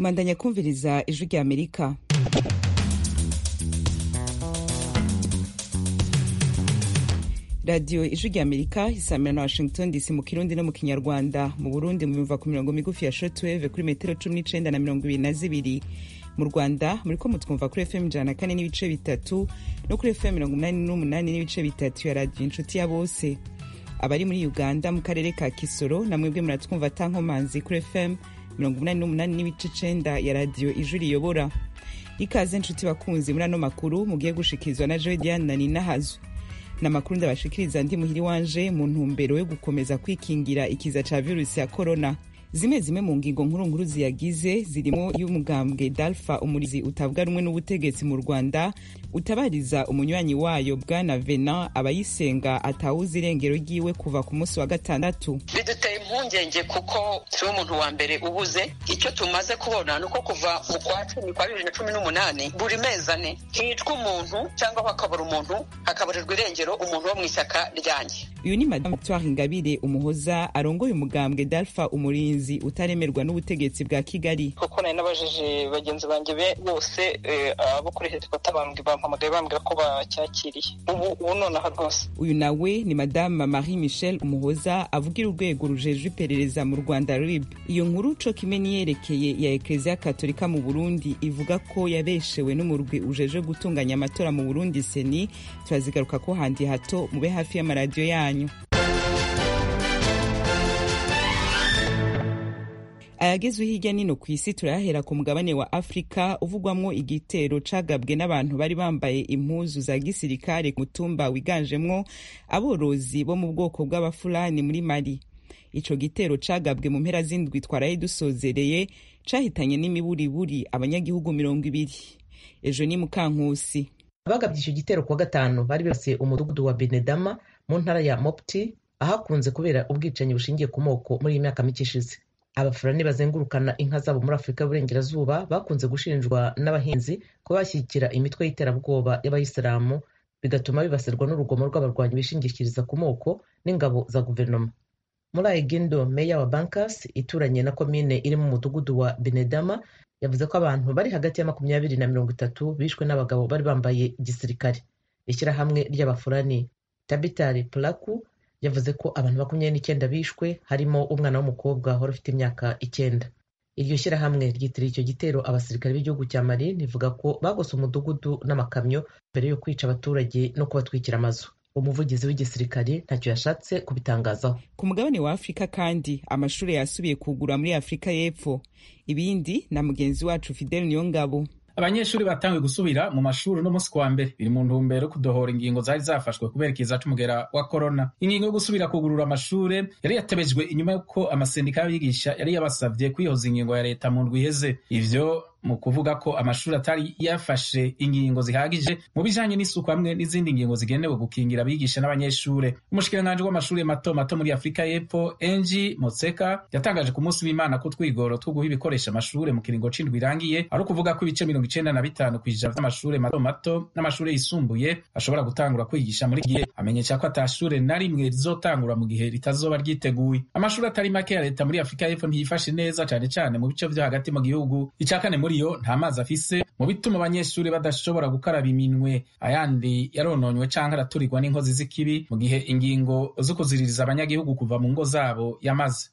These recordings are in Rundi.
mandanya kumviriza ijwi rya amerika radiyo ijwi rya amerika isamira na washington dc mu kirundi no mu kinyarwanda mu burundi muyumva ku mirongo migufi ya shortwave kuri metero cumi n'icenda na mirongo ibiri na zibiri mu rwanda muriko mutwumva kuri fm ijana na kane n'ibice bitatu no kuri fm mirongo umunani n'umunani n'ibice bitatu ya radiyo inshuti ya bose abari muri uganda mu karere ka kisoro namwebwe muratwumva tankomanzi kuri fm mirongo umunani n'umunani n'ibice icenda ya radiyo ijwi riyobora ikaze nshuti bakunzi muri ano makuru mugiye gushikirizwa na joe diane na nina hazu ni amakuru ndabashikiriza ndi muhiri wanje mu ntumbero yo gukomeza kwikingira ikiza ca virusi ya korona zimwe zimwe mu ngingo nkuru nkuru ziyagize zirimo y'umugambwe dalfa umurizi utavuga rumwe n'ubutegetsi mu rwanda utabariza umunywanyi wayo bwana venan abayisenga atawuza irengero ryiwe kuva ku munsi wa gatandatu biduteye impungenge kuko siwe umuntu wa mbere ubuze icyo tumaze kubona ni uko kuva mu kwa cumi kwa bibiri na cumi n'umunani buri mezi ane hicwa umuntu cyangwa hakabura umuntu hakaburirwa irengero umuntu wo mu ishyaka ryanjye uyu ni madamu victoire ingabire umuhoza arongoye umugambwe dalfa umurinzi utaremerwa n'ubutegetsi bwa kigali kuko nari nabajije bagenzi banjye bose abo kuri helikopta bampamagaye bambwira ko bacyakiriye ubu ubu nonaha rwose uyu nawe ni madamu marie michel umuhoza avugira urwego rujejwe iperereza mu rwanda rib iyo nkuru co kimwe niyerekeye ya ekleziya katolika mu burundi ivuga ko yabeshewe n'umurwi ujejwe gutunganya amatora mu burundi seni turazigaruka ko handi hato mube hafi y'amaradiyo yanyu ayagezwe hirya nino ku isi turayahera ku mugabane wa afurika uvugwamwo igitero cagabwe n'abantu bari bambaye impuzu za gisirikare ku mutumba wiganjemwo aborozi bo mu bwoko bw'abafulani muri mali ico gitero cagabwe mu mpera z'indwi twaraye dusozereye cahitanye n'imiburiburi abanyagihugu mirongo ibiri ejo ni mukankusi abagabye icyo gitero kuwa gatanu bari bibasiye umudugudu wa benedama mu ntara ya mopti ahakunze kubera ubwicanyi bushingiye ku moko muri iyi myaka mike ishize abafurani bazengurukana inka zabo muri afurika y'uburengerazuba bakunze gushinjwa n'abahinzi ko bashyigikira imitwe y'iterabwoba y'abayisilamu bigatuma bibasirwa n'urugomo rw'abarwanyi bishingikiriza ku moko n'ingabo za guverinoma muri ayigindo meya wa bankas ituranye na komine iri mu mudugudu wa benedama yavuze ko abantu bari hagati ya makumyabiri na mirongo itatu bishwe n'abagabo bari bambaye gisirikare ishyirahamwe ry'abafurani tabitari pulaku yavuze ko abantu makumyabiri n'icyenda bishwe harimo umwana w'umukobwa wari ufite imyaka icyenda iryo shyirahamwe ryitiriye icyo gitero abasirikare b'igihugu cya mali rivuga ko bagose umudugudu n'amakamyo mbere yo kwica abaturage no kubatwikira amazu umuvugizi w'igisirikare ntacyo yashatse kubitangazaho ku mugabane wa afurika kandi amashuri yasubiye kugura muri afurika y'epfo ibindi na mugenzi wacu fidel niyongabo abanyeshuri batangiye gusubira mu mashuri uno munsi kuwa mbere biri mu ntumbero yo kudohora ingingo zari zafashwe kubera ikiza c'umugera wa korona ingingo yo gusubira kugurura amashure yari yatebejwe inyuma y'uko amasendika y'abigisha yari yabasavye kwihoza ingingo ya leta mu ndwi iheze ivyo mu kuvuga ko amashuri atari yafashe ingingo zihagije mu bijanye n'isuku hamwe n'izindi ngingo zigenewe gukingira abigisha n'abanyeshure umushikiranganji w'amashuri mato mato muri afurika y'epfo enji motseka yatangaje ku munsi w'imana ko twigoro two guha ibikoresha amashure mu kiringo c'indwi irangiye ari ukuvuga ko ibice mirongo icenda na bitanu kw'ijana vy'amashure mato mato n'amashure yisumbuye ashobora gutangura kwigisha muri gihe amenyesha ko atashure na rimwe rizotangura mu gihe ritazoba ryiteguye amashuri atari make ya leta muri afurika y'epfo ntiyifashe neza cane cane mu bice vyo hagati mu gihugu ica kane muri yo nta mazi afise mu bituma abanyeshuri badashobora gukaraba iminwe ayandi yarononywe canke araturirwa n'inkozi z'ikibi mu gihe ingingo zo kuziririza abanyagihugu kuva mu ngo zabo yamaze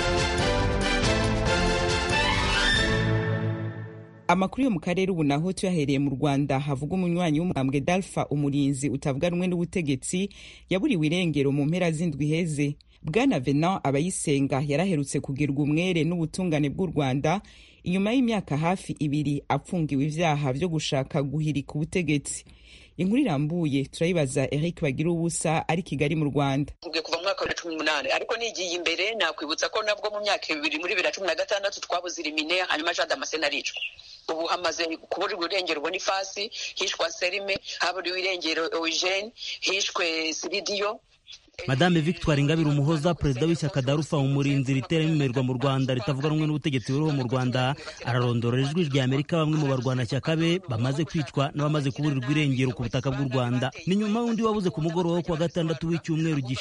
amakuru yo mu karere ubu naho tuyahereye mu rwanda havuga umunywanyi w'umugambwe dalfa umurinzi utavuga rumwe n'ubutegetsi yaburiwe irengero mu mpera z'indwi heze bwana venan abayisenga yaraherutse kugirwa umwere n'ubutungane bw'u rwanda inyuma y'imyaka hafi ibiri apfungiwe ivyaha vyo gushaka guhirika ubutegetsi inkuru irambuye turayibaza eric bagira ubusa ari kigali mu rwanda kuva mu mwaka wa cumi n'umunani ariko nigiye imbere nakwibutsa ko nabwo mu myaka ibiri muri bibiri na cumi na gatandatu twabuze irimine hanyuma jean damascene aricwa ubu hamaze kuburirwa irengero bonifasi hishwe serime haburiwe irengero eugene hishwe siridiyo madame victoire ingabire umuhoza perezida w'ishyaka darufa umurinzi ritera imimerwa mu rwanda ritavuga rumwe n'ubutegetsi buriho mu rwanda ararondora ijwi rya amerika bamwe mu barwanashyaka be bamaze kwicwa n'abamaze kuburirwa irengero ku butaka bw'u rwanda ni nyuma y'undi wabuze ku mugoroba wo kuwa gatandatu w'icyumweru gishize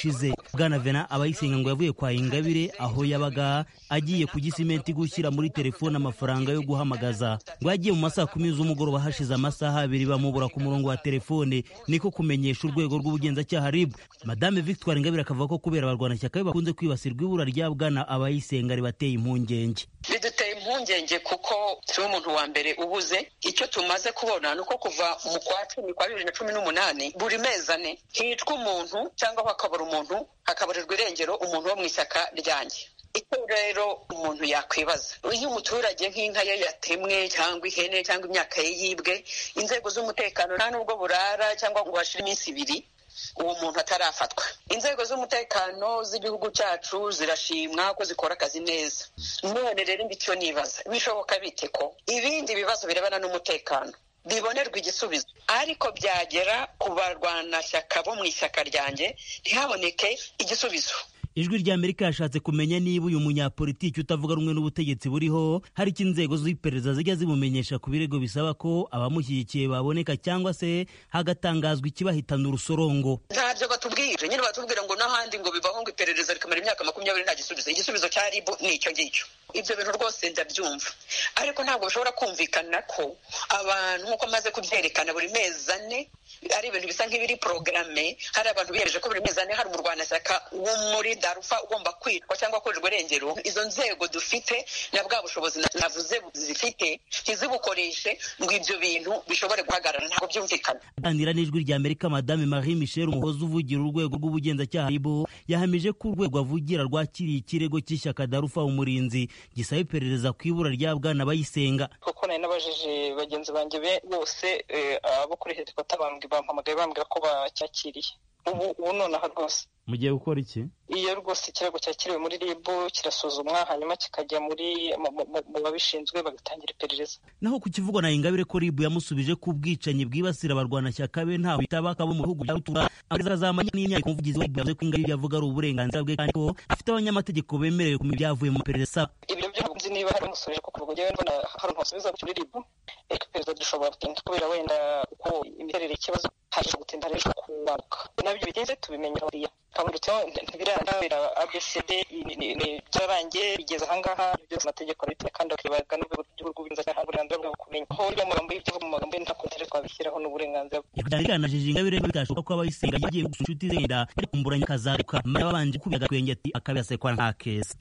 bwana vena abayisenga ngo yavuye kwa ingabire aho yabaga agiye ku gisimenti gushyira muri telefone amafaranga yo guhamagaza ngo yagiye mu masaha kumi z'umugoroba hashize amasaha abiri bamubura ku murongo wa telefone niko kumenyesha urwego rw'ubugenzacyaha rib madame victoire ingabire akavuga ko kubera abarwanashyaka be bakunze kwibasirwa ibura rya bwana abayisenga ribateye impungenge biduteye impungenge kuko turi umuntu wa mbere ubuze icyo tumaze kubona ni uko kuva mu kwa cumi kwa bibiri na cumi n'umunani buri mezi ane hicwa umuntu cyangwa hakabura umuntu hakaburirwa irengero umuntu wo mu ishyaka ryanjye icyo rero umuntu yakwibaza iyo umuturage nk'inka ye yatemwe cyangwa ihene cyangwa imyaka ye yibwe inzego z'umutekano nta nubwo burara cyangwa ngo hashire iminsi ibiri uwo muntu atarafatwa inzego z'umutekano z'igihugu cyacu zirashimwa ko zikora akazi neza none rero icyo nibaza bishoboka bite ko ibindi bibazo birebana n'umutekano bibonerwa igisubizo ariko byagera ku barwanashyaka bo mu ishyaka ryanjye ntihaboneke igisubizo ijwi rya amerika yashatse kumenya niba uyu munyapolitiki utavuga rumwe n'ubutegetsi buriho hari icyo inzego z'iperereza zijya zimumenyesha ku birego bisaba ko abamushyigikiye baboneka cyangwa se hagatangazwa ikibahitana urusorongo ntabyo batubwire nyine batubwira ngo n'ahandi ngo bibaho ngo iperereza rikamara imyaka makumyabiri nta gisubizo igisubizo cya ribu ni icyo ngicyo ibyo bintu rwose ndabyumva ariko ntabwo bishobora kumvikana ko abantu nk'uko amaze kubyerekana buri mezi ane ari ibintu bisa nk'ibiri porogaramu hari abantu biyemeje ko buri mezi ane hari umurwanashyaka wo muri darufa ugomba kwitwa cyangwa kurirwa irengero izo nzego dufite na bwa bushobozi navuze zifite ntizibukoreshe ngo ibyo bintu bishobore guhagarara ntabwo byumvikana aganira n'ijwi rya amerika madame marie michel umuhozi uvugira urwego rw'ubugenzacyaha ribo yahamije ko urwego avugira rwakiriye ikirego cy'ishyaka darufa umurinzi gisaba iperereza ku ibura rya bwana bayisenga kuko nari nabajije bagenzi banjye bose abo kuri helikopta bampamagaye bambwira ko bacyakiriye ubu ubu nonaha rwose mugiye gukora iki iyo rwose ikirego cyakiriwe muri rib kirasuzumwa hanyuma kikajya muri mu babishinzwe bagatangira iperereza naho ku kivugwa na ingabire ko rib yamusubije ko ubwicanyi bwibasira abarwanashyaka be ntawe bitaba kabo mu bihugu bya rutura azamanya n'imyaka umuvugizi wa yavuze ko ingabire yavuga ari uburenganzira bwe kandi ko afite abanyamategeko bemerewe kumenya ibyavuye mu perereza ibyo byo nzi niba hari umusubije kuko ubwo njyewe mbona hari umusubiza kuri rib ariko iperereza dushobora gutinda kubera wenda uko imiterere y'ikibazo haje gutinda rero kubaruka nabyo bitinze tubimenyera hariya kabonetse ntibirandabira abcd byararangiye bigeze ahangaha byose amategeko arabiteye kandi bakibaga n'urwego rw'igihugu rw'inzara uburenganzira bwo kumenya aho urya magambo y'ibyo mu magambo ye nta kontere twabishyiraho n'uburenganzira byanganajije ingabire bitashoboka ko abayisenga yagiye gusura inshuti ze yenda yari kumburanya akazaruka mara babanje kubiga agatwenge ati akabihasekwa nta keza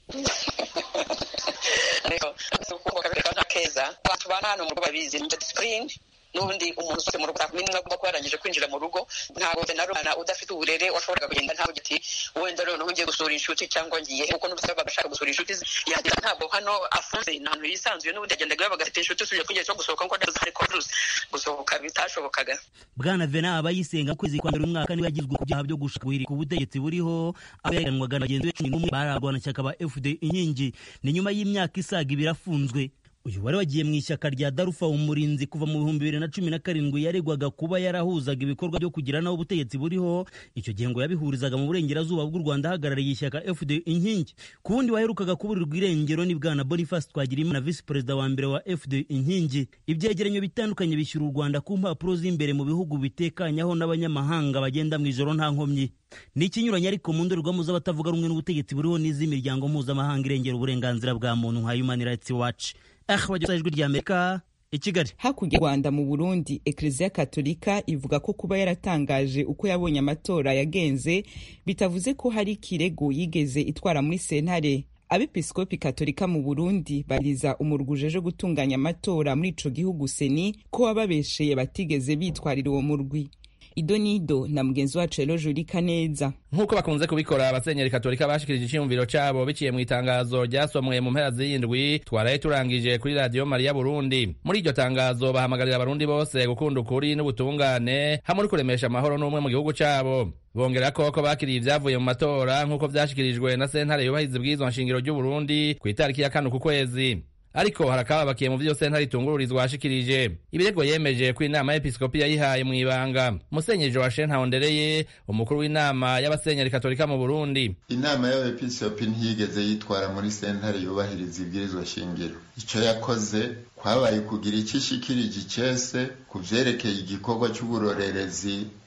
nta keza abantu bana hano mu rugo babizi ni disipurine n'ubundi umuntu usohotse mu rugo nta agomba kuba yarangije kwinjira mu rugo ntabwo na umwana udafite uburere washoboraga kugenda ntabwo ati wenda noneho ngiye gusura inshuti cyangwa ngiye kuko n'ubusaba bagashaka gusura inshuti yagera ntabwo hano afunze ni ahantu yisanzuye n'ubundi yagendaga yabaga afite inshuti usubije ku gihe cyo gusohoka kuko ndazi hari virusi gusohoka bitashobokaga bwana vena abayisenga kwezi kwa mbere umwaka niwe yagizwe ku byaha byo gushaka guhirika ubutegetsi buriho aho yahiganwaga na bagenzi be cumi n'umwe bararwanashyaka ba fd inkingi ni nyuma y'imyaka isaga ibiri afunzwe uyu wari wagiye mu ishyaka rya darufa umurinzi kuva mu bihumbi bibiri na cumi na karindwi yaregwaga kuba yarahuzaga ibikorwa byo kugira naho ubutegetsi buriho icyo gihe ngo yabihurizaga mu burengerazuba bw'u rwanda ahagarariye ishyaka fd inkingi ku wundi waherukaga kuburirwa irengero ni bwana boniface twagirimana visi perezida wa mbere wa fd inkingi ibyegeranyo bitandukanye bishyura u rwanda ku mpapuro z'imbere mu bihugu bitekanyaho n'abanyamahanga bagenda mu ijoro nta nkomyi ni ikinyuranye ariko mu ndorerwamo z'abatavuga rumwe n'ubutegetsi buriho n'iz'imiryango mpuzamahanga irengera uburenganzira bwa muntu nka human rights watch bageza ijwi rya amerika i kigali hakurya y'u rwanda mu burundi ekereziya katolika ivuga ko kuba yaratangaje uko yabonye amatora yagenze bitavuze ko hari ikirego yigeze itwara muri sentare abepiskopi katolika mu burundi bariza umurwi ujeje gutunganya amatora muri ico gihugu seni ko wababesheye batigeze bitwarira uwo murwi idonido na mugenzi wacu rero jurika neza nk'uko bakunze kubikora abasenyeri katolika bashikirije icyiyumviro cyabo biciye mu itangazo ryasomwe mu mpera z'iyindwi twaraye turangije kuri radiyo mariya burundi muri iryo tangazo bahamagarira abarundi bose gukunda ukuri n'ubutungane hamwe no kuremesha amahoro n'umwe mu gihugu cyabo bongera ko ko bakiriye ibyavuye mu matora nk'uko byashyikirijwe na sentare yubahiriza ubwirizwa nshingiro ry'uburundi ku itariki ya kane uku kwezi ariko harakababakiye mu vyo sentare itungururizwa hashikirije ibirego yemeje ko inama y'episkopi yayihaye mu ibanga musenyeri joachine ntahondereye umukuru w'inama y'abasenyeri katolika mu burundi inama y'abepiskopi ntiyigeze yitwara muri sentare yubahiriza ibwirizwa shingiro ico yakoze kwabaye kugira icyo ishikirije icese ku vyerekeye igikorwa c'uburorerezi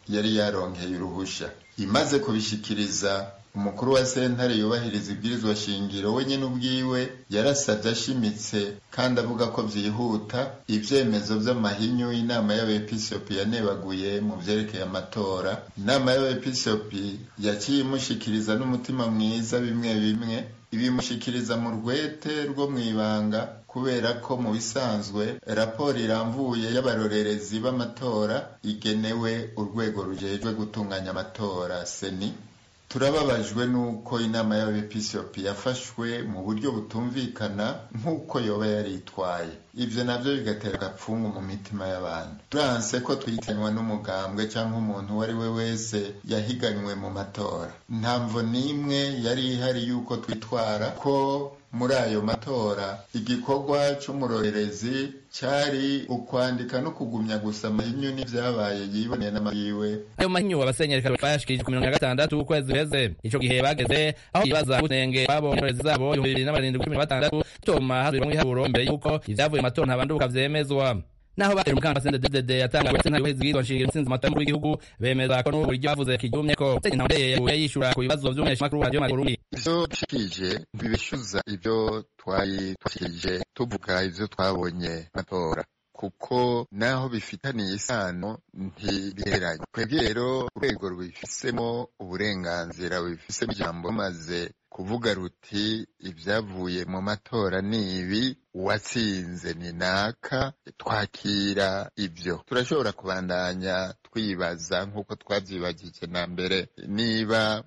yari yaronkeye uruhusha imaze kubishikiriza umukuru wa sentare yubahiriza ibwirizwa shingiro we nyine ubwiwe yarasabye ashimitse kandi avuga ko byihuta ibyemezo by'amahinyu inama y'abepisopi yanebaguye mu byerekeye amatora inama y'abepisopi yaciye imushikiriza n'umutima mwiza bimwe bimwe ibimushikiriza mu rwete rwo mu ibanga kubera ko mu bisanzwe raporo iramvuye y'abarorerezi b'amatora igenewe urwego rujejwe gutunganya amatora seni turababajwe n'uko inama y'abepisopi yafashwe mu buryo butumvikana nk'uko yoba yaritwaye ibyo nabyo bigatera agapfungu mu mitima y'abantu turanse ko twitanywa n'umugambwe cyangwa umuntu uwo ari we wese yahiganywe mu matora ntamvo n'imwe yari ihari y'uko twitwara ko muri ayo matora igikorwa cy'umurorerezi cyari ukwandika no kugumya gusa amahinyu n'ibyabaye yiboneye n'amayiwe ayo mahinyu abasenyeri bayashikirije ku mirongo ya gatandatu ukwezi guheze ico gihe bageze aho bibaza gutenge babonye indorerezi zabo ibihumbi bibiri n'abarindwi cumi na batandatu bituma hasubirwamwo ibiharuro mbere y'uko ivyavuye mu matora ntabanduka vyemezwa naho batera umukanda sende DDD yatangaje sentare yubahiza ibwirizwa nshingiro intsinzi mu matora y'umukuru w'igihugu bemeza ko n'ubu buryo bavuze kijumye ko Musenyeri Ntawumbeye yaguye yishura ku bibazo vy'umumenyeshamakuru wa radiyo Burundi ivyo dushikirije ntibishyuza ibyo twari twashikirije tuvuga ivyo twabonye matora kuko naho bifitaniye isano ntibiheranye twebwe rero urwego rubifisemo uburenganzira rubifisemo ijambo maze kuvuga ruti ibyavuye mu matora ni ibi uwatsinze ni naka twakira ibyo turashobora kubandanya twibaza nk'uko twabyibagije na mbere niba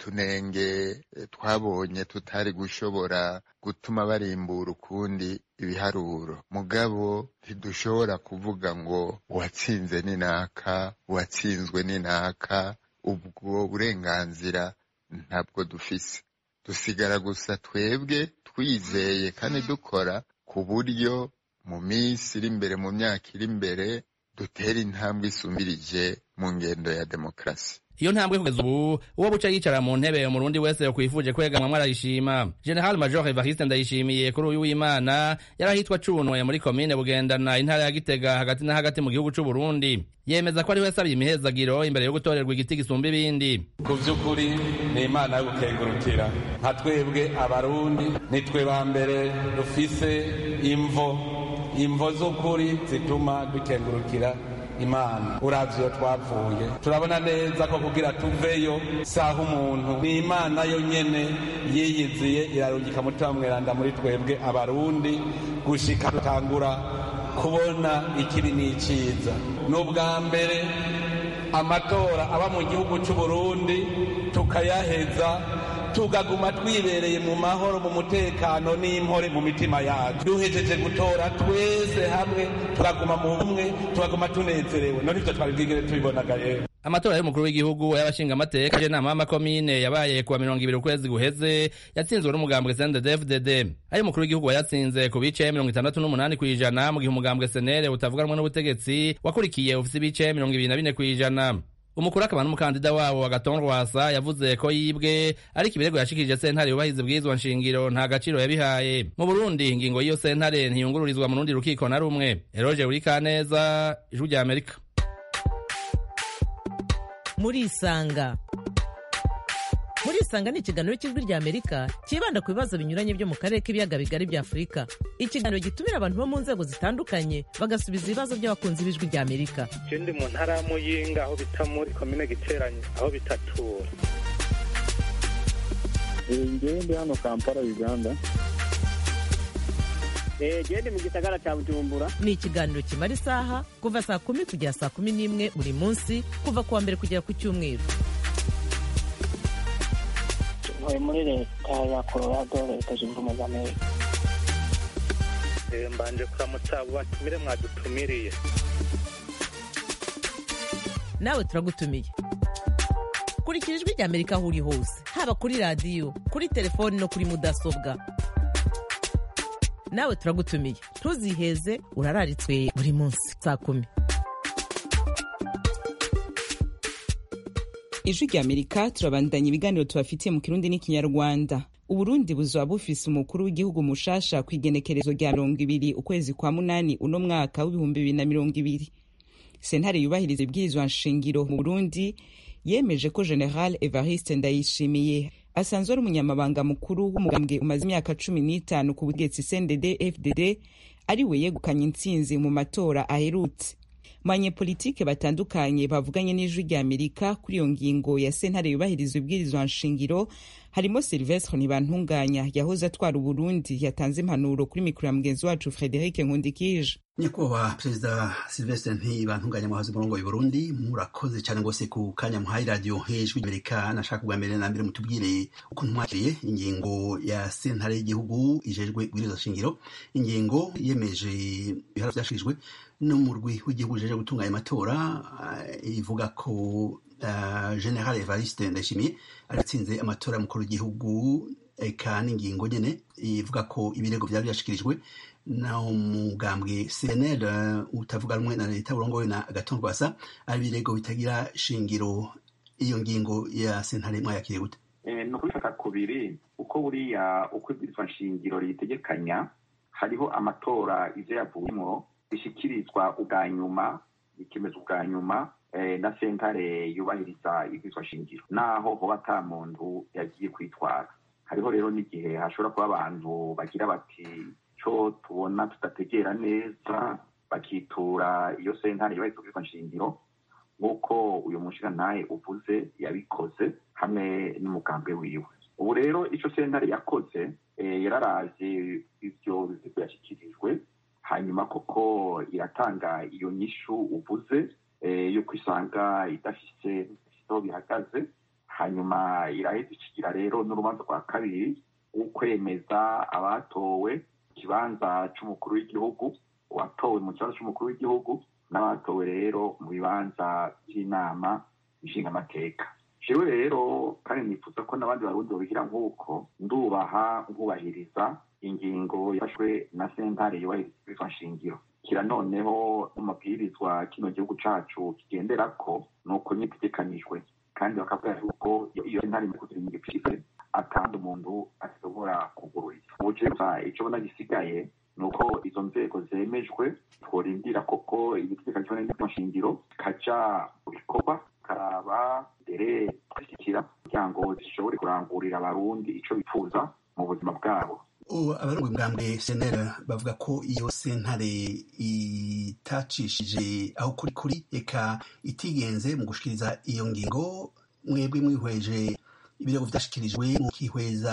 utunenge twabonye tutari gushobora gutuma barimbura ukundi ibiharuro mugabo ntidushobora kuvuga ngo uwatsinze ni naka uwatsinzwe ni naka ubwo burenganzira ntabwo dufise dusigara gusa twebwe twizeye kandi dukora ku buryo mu minsi iri imbere mu myaka iri imbere dutera intambwe isumbirije mu ngendo ya demokarasi iyo ntambwe kugeza ubu uwo buca yicara mu ntebe umurundi wese yokwifuje kwegamwa arayishima general major evariste ndayishimiye kuri uyu w'imana yari ahitwa cunwe muri komine bugendana intara ya gitega hagati na hagati mu gihugu c'uburundi yemeza ko ari we asabye imihezagiro imbere yo gutorerwa igiti gisumba ibindi ku by'ukuri ni imana yo gukengurukira nka twebwe abarundi nitwe ba mbere dufise imvo imvo z'ukuri zituma dukengurukira imana uravye iyo twavuye turabona neza ko kugira tuveyo saha umuntu ni imana yo nyene yiyiziye irarungika mutima mweranda muri twebwe abarundi gushika tutangura kubona ikibi n'iciza ni ubwa mbere amatora aba mu gihugu c'uburundi tukayaheza tugaguma twibereye mu mahoro mu mutekano n'impore mu mitima yacu duhejeje gutora twese hamwe turaguma mu bumwe tugaguma tunezerewe none ivyo twari bwigere tubibonaga rero amatora y'umukuru w'igihugu y'abashinga amateka y'inama y'amakomine yabaye kuwa mirongo ibiri ukwezi guheze yatsinzwe n'umugambwe CNDD-FDD ayo umukuru w'igihugu wayatsinze ku bice mirongo itandatu n'umunani kw'ijana mu gihe umugambwe senere utavuganwa n'ubutegetsi wakurikiye ufise ibice mirongo ibiri na bine kw'ijana umukuru akaba n'umukandida wabo agaton rwasa yavuze ko yibwe ariko ibirego yashikirije sentare yubahiriza ibwirizwa nshingiro nta gaciro yabihaye mu burundi ingingo y'iyo sentare ntiyungururizwa mu rundi rukiko na rumwe eroge buri kaneza ijwi rya amerika murisanga murisanga ni ikiganiro cy'ijwi rya amerika cyibanda ku bibazo binyuranye byo mu karere k'ibiyaga bigari bya afurika ikiganiro gitumira abantu bo mu nzego zitandukanye bagasubiza ibibazo by'abakunzi b'ijwi rya amerika ndi mu ntara ya muyinga aho bita muri komine giteranye aho bitatura ngewe ndi hano kampala uganda gende mu gisagara cya bujumbura ni ikiganiro kimara isaha kuva saa kumi kugera saa kumi n'imwe buri munsi kuva ku wa mbere kugera ku cyumweru ntuye muri leta ya colorado leta zunze ubumwe za amerika mbanje kuramutsa abo batumire mwadutumiriye nawe turagutumiye kurikira ijwi rya amerika aho uri hose haba kuri radiyo kuri telefoni no kuri mudasobwa nawe turagutumiye ntuziheze urararitswe buri munsi saa kumi ijwi rya amerika turabandanya ibiganiro tubafitiye mu kirundi n'ikinyarwanda uburundi buzaba bufise umukuru w'igihugu mushasha ku igenekerezo rya mirongo ibiri ukwezi kwa munani uno mwaka w'ibihumbi bibiri na mirongo ibiri sentare yubahiriza ibwirizwa nshingiro mu burundi yemeje ko general evariste ndayishimiye asanzwe ari umunyamabanga mukuru w'umugambwe umaze imyaka cumi n'itanu ku butegetsi cndd fdd ari we yegukanye intsinzi mu matora aherutse mu banyepolitike batandukanye bavuganye n'ijwi rya amerika kuri iyo ngingo ya sentare yubahiriza ibwirizwa nshingiro harimo silvestre ntibantunganya yahoze atwara uburundi yatanze impanuro kuri mikoro ya mugenzi wacu frederic nkundikije nyakubahwa perezida silvestre ntibantunganya mwahoze umurongo Burundi murakoze cyane rwose ku kanya muhaye radiyo hejuru y'amerika nashaka bwa mbere na mbere mutubwire ukuntu mwakiriye ingingo ya sentare y'igihugu ijejwe ibwirizwa shingiro ingingo yemeje ibihano byashirijwe n'umurwi w'igihugu ujejwe gutunganya amatora ivuga ko general evariste ndayishimiye aratsinze amatora y'umukuru w'igihugu eka n'ingingo nyene ivuga ko ibirego byari byashikirijwe na umugambwe cnl utavuga rumwe na leta burongowe na agaton rwasa ari ibirego bitagira shingiro iyo ngingo ya sentare mwayakiriye gute ni ukubifata kubiri uko buriya uko ibwirizwa nshingiro ritegekanya hariho amatora ivyo yavuyemo bishyikirizwa ubwa nyuma bikemezwa ubwa nyuma na sentare yubahiriza ibwirizwa shingiro naho hoba ata muntu yagiye kwitwara hariho rero n'igihe hashobora kuba abantu bagira bati co tubona tudategera neza bakitura iyo sentare yubahiriza ibwirizwa nshingiro nk'uko uyu mushirantahe uvuze yabikoze hamwe n'umugambwe wiwe ubu rero ico sentare yakoze yararavye ivyo bizigo yashyikirijwe hanyuma koko iratanga iyo nyishu uvuze yuko isanga idafise aho bihagaze hanyuma iraheza ikigira rero n'urubanza rwa kabiri w'ukwemeza abatowe ikibanza c'umukuru w'igihugu uwatowe mu kibanza c'umukuru w'igihugu n'abatowe rero mu bibanza by'inama nshingamateka jewe rero kandi nifuza ko n'abandi barundi babigira nk'uko ndubaha nkubahiriza ingingo yafashwe na sentare yubahiriza nshingiro kira noneho n'amabwirizwa kino gihugu cacu kigenderako ni uko nyitegekanijwe kandi bakavuga yuko iyo sentare mu kugira igipfise atandi umuntu ashobora kugururira ubu gusa ico bona gisigaye ni uko izo nzego zemejwe tworindira koko ibitegekanyijwe n'inteko nshingiro kaja mu bikorwa karaba mbere gushyikira kugira ngo zishobore kurangurira abarundi ico bifuza mu buzima bwabo abarongo bwambwe senera bavuga ko iyo sentare itacishije aho kuri kuri eka itigenze mu gushikiriza iyo ngingo mwebwe mwihweje ibirego vyashikirijwe mukihweza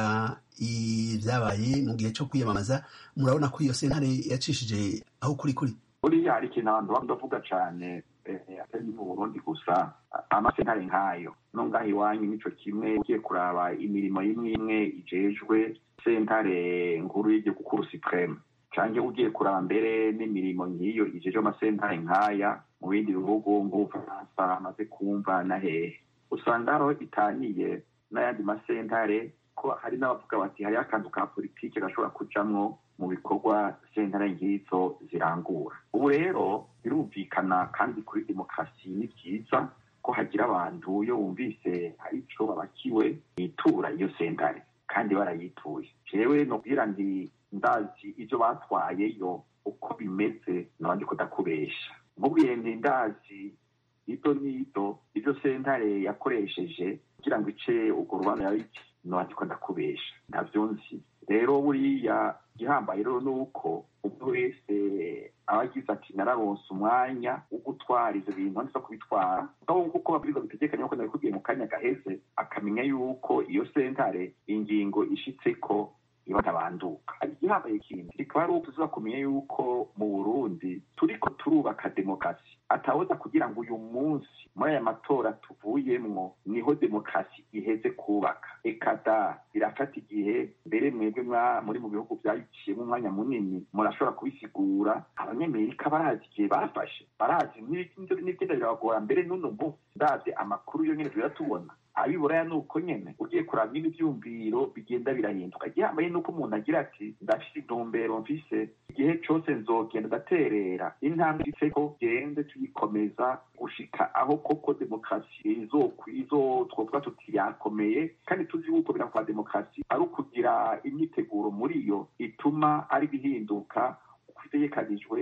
ibyabaye mu gihe cyo kwiyamamaza murabona ko iyo sentare yacishije aho kuri kuri buriya hari ikintu abantu bavuga cane atari mu burundi gusa amasentare nk'ayo no ngaho iwanyu nico kimwe ugiye kuraba imirimo imwe imwe ijejwe sentare nkuru y'igihugu kuru supreme canke ugiye kuraba mbere n'imirimo nk'iyo ijejwe amasentare nk'aya mu bindi bihugu nk'ubufaransa amaze kumva na hehe usanga hariho itaniye n'ayandi masentare ko hari n'abavuga bati hariho akantu ka politike gashobora kujamwo mu bikorwa sentare nk'izo zirangura ubu rero birumvikana kandi kuri demokarasi ni byiza ko hagira abantu iyo bumvise hari ico babakiwe bitura iyo sentare kandi barayituye jewe nobwira ndi ndazi ivyo batwayeyo uko bimeze nabandi kudakubesha mubwiye nti ndazi ito n'ito ivyo sentare yakoresheje kugira ngo ice urwo rubanza yabiki nabandi ko ndakubesha ntavyo nzi rero buriya igihambaye rero ni uko umuntu wese aba agize ati nararonse umwanya wo gutwara ivyo bintu ndetse kubitwara aho kuko babwirizwa bitegekanye nkuko nabikubwiye mu kanya gaheze akamenya yuko iyo sentare ingingo ishitseko ibatabanduka igihambaye kintu rikaba ari uko tuza kumenya yuko mu burundi turiko turubaka demokarasi atawoza kugira ngo uyu munsi muri aya matora tuvuyemwo niho demokarasi iheze kubaka ekada birafata igihe mbere mwebwe muri mu bihugu byayiciyemo umwanya munini murashobora kubisigura abanyamerika barazi igihe bafashe barazi n'ibigenda birabagora mbere n'uno munsi ndavye amakuru yo nyene tuya tubona abiburaya ni uko nyene ugiye kuraba nyine ivyumviro bigenda birahinduka igihambaye nuko umuntu agira ati ndafise intumbero mfise igihe cose nzogenda ndaterera intambwe ifeko gende tuyikomeza gushika aho koko demokarasi izo twovuga tuti yakomeye kandi tuzi yuko bira kwa demokarasi ari ukugira imyiteguro muri yo ituma ari bihinduka kwitegekanijwe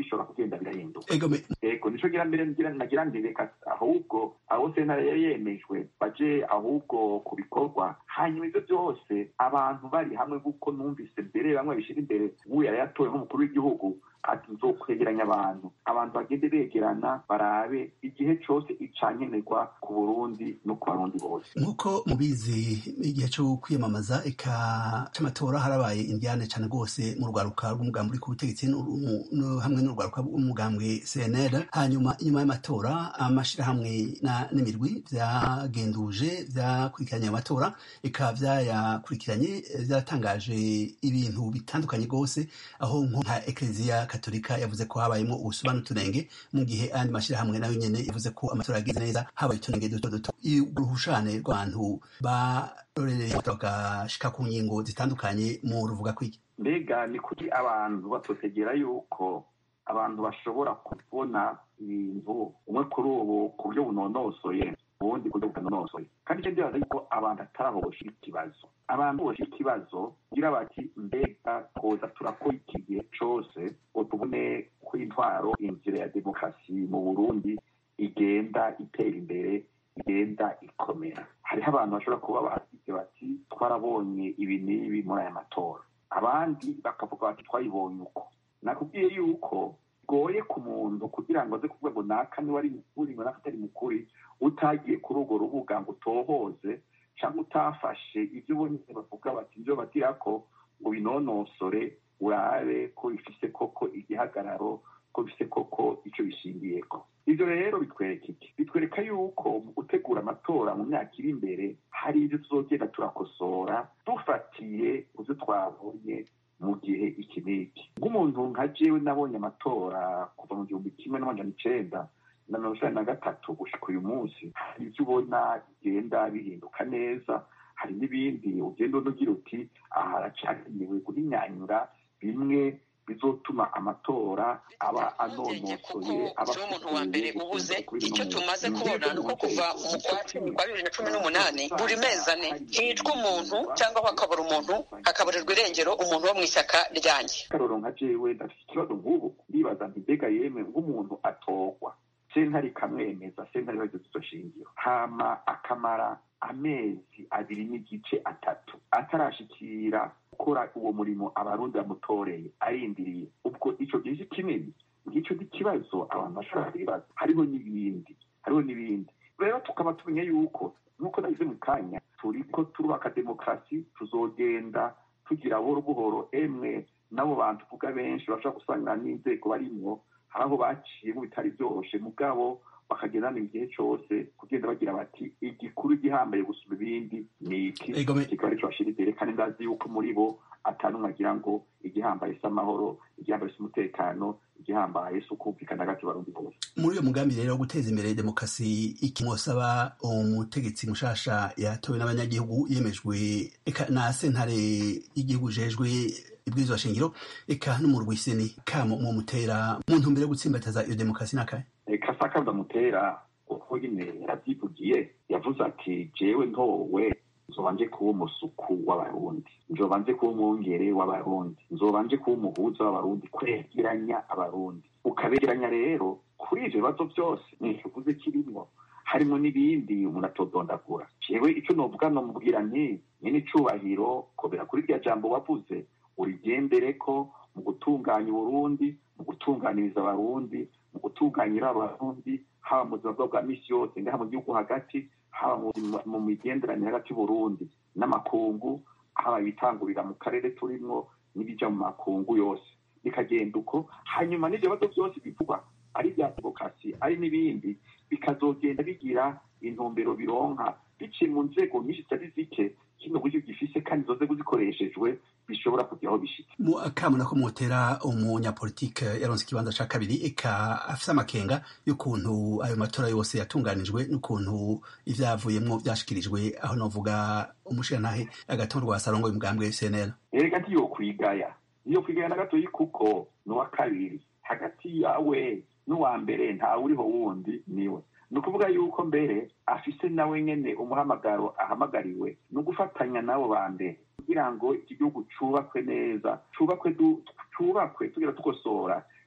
bishobora kugenda birahinduka Egome. ego nico gira mbere ngira nagira nti reka ahubwo abo sentare yari yemejwe baje ahubwo ku bikorwa hanyuma ivyo byose abantu bari hamwe kuko numvise mbere bamwe bishira imbere ubu yari yatowe nk'umukuru w'igihugu ati nzokwegeranya abantu abantu bagende begerana barabe igihe cose icankenerwa ku burundi no ku barundi bose nk'uko mubizi igihe cyo kwiyamamaza eka c'amatora harabaye indiane cane rwose mu rwaruka rw'umugambi uri ku butegetsi n'uru- no- hamwe n'urwaruka rw'umugambwe cnl hanyuma inyuma y'amatora amashirahamwe na- n'imirwi vyagenduje vyakurikiranye ayo matora eka vyayakurikiranye eh, vyatangaje ibintu bitandukanye rwose aho nko nka ekleziya katolika yavuze ko habayemo ubusuma n'utunenge mu gihe ayandi mashirahamwe nayo nyene yavuze ko amatora yagenze neza habaye utunenge duto duto uruhushane rw'abantu barorereye bagashika ku ngingo zitandukanye mu ruvuga kwiki mbega ni kuki abantu batotegera yuko abantu bashobora kubona ibintu umwe kuri ubu ku buryo bunonosoye ubundi ku buryo butanonosoye kandi icyo ndibaza yuko abantu atari aho boshira ikibazo abantu boshira ikibazo kugira bati mbega twoza turakora iki gihe cose ngo tubone ko intwaro inzira ya demokarasi mu burundi igenda itera imbere igenda ikomera hariho abantu bashobora kuba bagize bati twarabonye ibi n'ibi muri aya matora abandi bakavuga bati twayibonye uko nakubwiye yuko bigoye ku muntu kugira ngo aze kuvuga ngo naka niwe ari mukuri ngo naka atari mukuri utagiye kuri urwo rubuga ngo utohoze cyangwa utafashe ibyo ubonye bavuga bati ibyo bagira ko ngo binonosore urabe ko bifise koko igihagararo ko bifise koko icyo bishingiyeko ibyo rero bitwereka iki bitwereka yuko mu gutegura amatora mu myaka iri imbere hari ibyo tuzogenda turakosora dufatiye ku byo twabonye mu gihe iki n'iki nk'umuntu nka jewe nabonye amatora kuva mu gihumbi kimwe n'amajana icenda na mirongo icenda na gatatu gushika uyu munsi hari ibyo ubona bigenda bihinduka neza hari n'ibindi ugenda unugira uti aha haracakenewe guhinyanyura bimwe bizotuma amatora aba anonosoye aba siwe umuntu wa mbere ubuze icyo tumaze kubona ni uko kuva mu kwa cumi kwa bibiri na cumi n'umunani buri mezi ane hicwa umuntu cyangwa hakabura umuntu hakaburirwa irengero umuntu wo mu ishyaka ryanjye karoro nka jewe ndafite ikibazo nk'ubu ndibaza nti mbega yemwe nk'umuntu atorwa sentare ikamwemeza sentare bagize izo shingiro hama akamara amezi abiri n'igice atatu atarashikira gukora uwo murimo abarundi bamutoreye arindiriye ubwo ico gihe si kinini ngicyo ni ikibazo abantu bashobora kwibaza hariho n'ibindi hariho n'ibindi rero tukaba tumenye yuko nk'uko nagize mu kanya turiko turubaka demokarasi tuzogenda tugira buhoro buhoro emwe n'abo bantu tuvuga benshi bashobora gusanga n'inzego barimwo hari aho baciyemo bitari byoroshe mugabo bakagendana igihe cyose kugenda bagira bati igikuru gihambaye gusuma ibindi ni iki kikaba ari cyo bashira imbere kandi ndazi yuko muri bo atanumwe agira ngo igihambaye si amahoro igihambaye si umutekano igihambaye si ukumvikana hagati y'abarundi bose muri uyo mugambi rero wo guteza imbere demokarasi iki mwosaba umutegetsi mushasha yatowe n'abanyagihugu yemejwe eka na sentare y'igihugu jejwe ibwirizwa shingiro eka no mu rwiseni kamo mu mutera mu ntumbero yo gutsimbataza iyo demokarasi n'akahe kasaka ndamutera uko nyine yarabyivugiye yavuze ati jewe ntowe nzoba nje kuba umusuku w'abarundi nzoba nje kuba umwungere w'abarundi nzoba nje kuba umuhuza w'abarundi kwegeranya abarundi ukabegeranya rero kuri ivyo bibazo byose ntikivuze kirimwo harimo n'ibindi umuntu atodondagura jewe ico novuga nomubwira nti nyine icubahiro kobera kuri rya jambo wavuze urigendereko mu gutunganya uburundi mu gutunganiriza abarundi mu gutunganyira abarundi haba mu buzima bwabo bwa misi yose ngaha mu gihugu hagati haba mu migenderanire hagati y'uburundi n'amakungu haba ibitangurira mu karere turimwo n'ibija mu makungu yose bikagenda uko hanyuma n'ivyo bibazo byose bivugwa ari ibya demokarasi ari n'ibindi bikazogenda bigira intumbero bironka biciye mu nzego nyinshi zitari zike kino buryo gifise kandi izo nzego zikoreshejwe bishobora kugira aho bishika mu akamuna ko mutera umunyapolitike yaronse ikibanza ca kabiri eka afise amakenga y'ukuntu ayo matora yose yatunganijwe n'ukuntu ivyavuyemwo vyashikirijwe aho novuga umushirantahe agatonrwa sarongo y'umugambwe cnl erega ntiyokwigaya niyokwigaya na gatoyi kuko n'uwa kabiri hagati yawe n'uwa mbere ntawe uriho wundi niwe ni ukuvuga yuko mbere afise nawe nyene umuhamagaro ahamagariwe ni ugufatanya n'abo ba mbere kugira ngo iki gihugu cubakwe neza cubakwe cubakwe tugira tukosora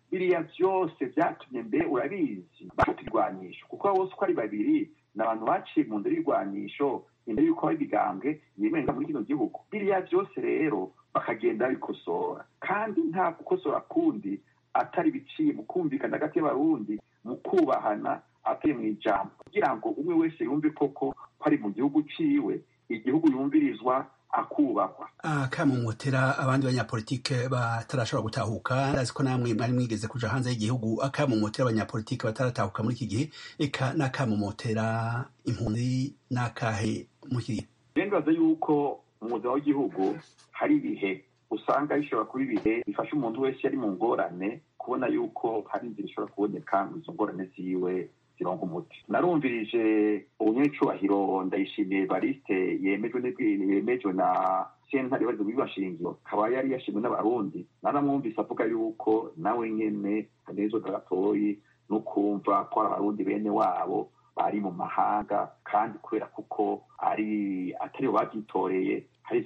biriya byose byatumye mbere urabizi bafata irwanisho kuko bose uko ari babiri ni abantu baciye mu nzira y'irwanisho imbere y'uko haba ibigambwe yemerera muri kino gihugu biriya byose rero bakagenda babikosora kandi nta gukosora kundi atari biciye mu kumvikana hagati y'abarundi mu kubahana atari mu ijambo kugira ngo umwe wese yumve koko ko ari mu gihugu ciwe igihugu yumvirizwa akubahwa akamumotera abandi banyapolitike batarashobora gutahuka ndazi ko namwe mwari mwigeze kuja hanze y'igihugu akamumotera abanyapolitike bataratahuka muri iki gihe eka n'akamumotera impunzi n'akahe muri iki gihe birengaza yuko mu buzima w'igihugu hari ibihe usanga bishobora kuba ibihe bifasha umuntu wese yari mu ngorane kubona yuko hari inzira ishobora kuboneka ngo izo ngorane ziwe zironga umuti narumvirije ubunyecubahiro ndayishimiye bariste yemejwe yemejwe na sentare bari bibashingiro akaba yari yashimwe n'abarundi naramwumvise avuga yuko nawe nyene hanezo gatoyi no kumva ko abarundi bene wabo bari mu mahanga kandi kubera kuko ari atari babyitoreye hari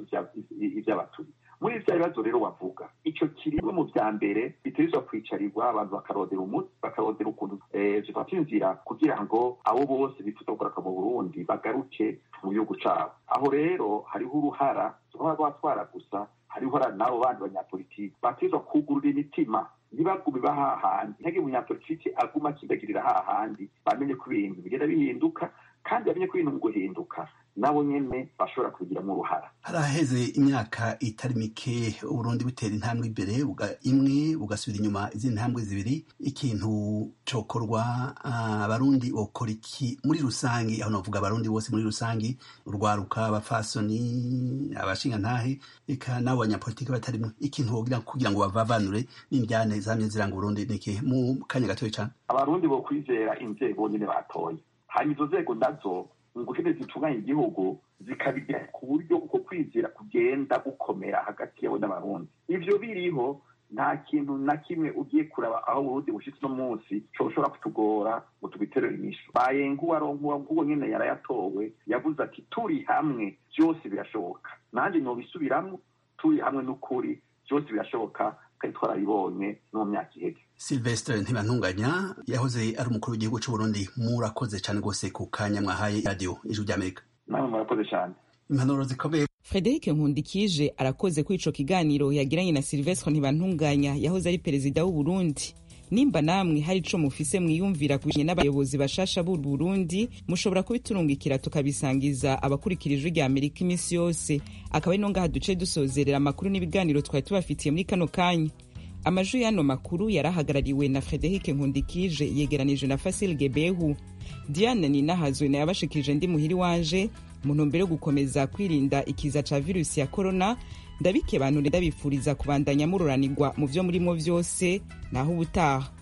ivy'abaturi muri vya bibazo rero wavuga ico kirimwe mu vya mbere bitegerezwa kwicarirwa abantu bakarondera umuti bakarondera ukuntu zifata inzira kugira ngo abo bose bifuza kugaruka mu burundi bagaruke mu gihugu cabo aho rero hariho uruhara tuba rwatwara gusa hariho uruhara n'abo bandi banyapolitiki bategerezwa kugurura imitima ntibagume bahahandi ntihagire umunyapolitiki aguma akindagirira hahandi bamenye ko ibintu bigenda bihinduka kandi bamenye ko ibintu mu guhinduka nabo nyene bashobora kubigiramo uruhara haraheze imyaka itari mike uburundi butera intambwe imbere imwe bugasubira inyuma izindi ntambwe zibiri ikintu cokorwa abarundi bokora iki muri rusange aho navuga abarundi bose muri rusange urwaruka abafasoni abashingantahe eka n'abo banyapolitiki batarimwe ikintu bogira kugira ngo bavavanure n'indyane zamye ziranga uburundi niki mu kanya gatoya cane abarundi bo kwizera inzego nyene batoye hanyuma izo nzego nazo ngukene zitunganya igihugu zikabigira ku buryo uko kwizera kugenda gukomera hagati yabo n'abarundi ivyo biriho nta kintu na kimwe ugiye kuraba aho uburundi bushitse uno munsi coshobora kutugora ngo tubiterere inyishu bayenga uwaronka nk'uwo nyene yarayatowe yavuze ati turi hamwe vyose birashoboka nanjye nobisubiramwo turi hamwe n'ukuri vyose birashoboka kandi twarabibonye no mu myaka iheze silvestre ntibantunganya yahoze ari umukuru w'igihugu c'uburundi murakoze cane rwose ku kanya mwahaye radiyo ijwi ry'amerika namwe murakoze cane impanuro zikomeye frederic nkundikije arakoze kuri ico kiganiro yagiranye na silvestre ntibantunganya yahoze ari perezida w'uburundi nimba namwe hari ico mufise mwiyumvira kubijanye n'abayobozi bashasha b'u Burundi mushobora kubiturungikira tukabisangiza abakurikira ijwi rya Amerika iminsi yose akaba ari no ngaha duce dusozerera amakuru n'ibiganiro twari tubafitiye muri kano kanya amajwi y'ano makuru yarahagarariwe na Frederic Nkundikije yegeranije na Fasil Gebehu Diane Ninahazwe na yabashikirije ndi muhiri wanje mu ntumbero yo gukomeza kwirinda ikiza ca virusi ya corona ndabike bantu ndabifuriza kubandanya mururanirwa mu vyo murimo vyose naho ubutaha